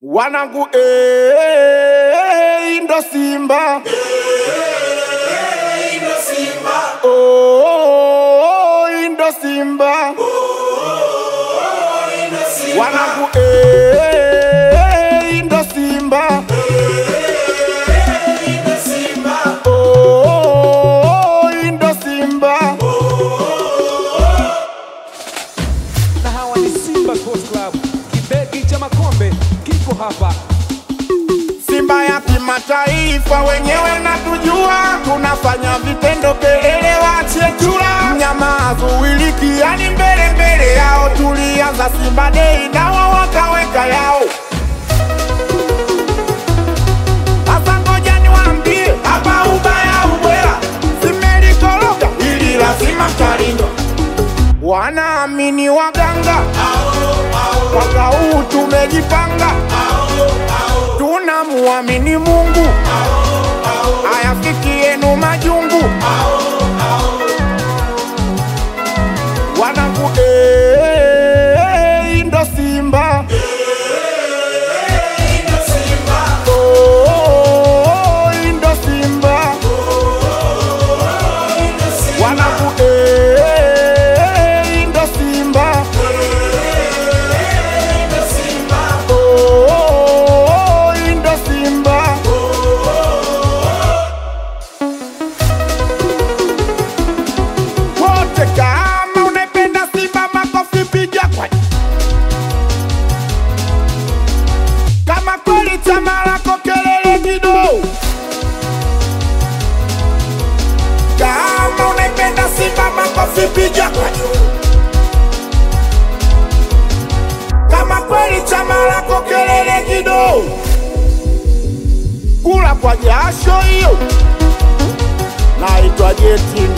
wanangu eh, ndo Simba oh, ndo Simba wanangu eh, ndo Simba oh, ndo Simba na hawa ni Simba Sports Club. Kibegi cha makombe kiko hapa. Simba ya kimataifa, wenyewe natujua, tunafanya vitendo, kelele wachie chura, mnyama azuiliki, yani mbele mbele yao. Tulianza Simba Day nawa wakaweka yao. Sasa ngoja niwaambie, hapa ubaya ubwela, simelikoroga ili lazima mtalindwa. Wanaamini waganga, mwaka huu tumejipanga tunamuamini Mungu, ayafikienu majungu. Wanangu eh, ndo Simba Oh, ndo Simba wanangu eh, ndo Simba Oh, ndo Simba wote, kama unaipenda Simba makofi piga kwa kama kweli chama lako kelele kidogo. Kama unaipenda Simba makofi piga kwa juu. Kama kweli chama lako kelele kidogo. Kula kwa jasho hiyo. Naitwa Jeti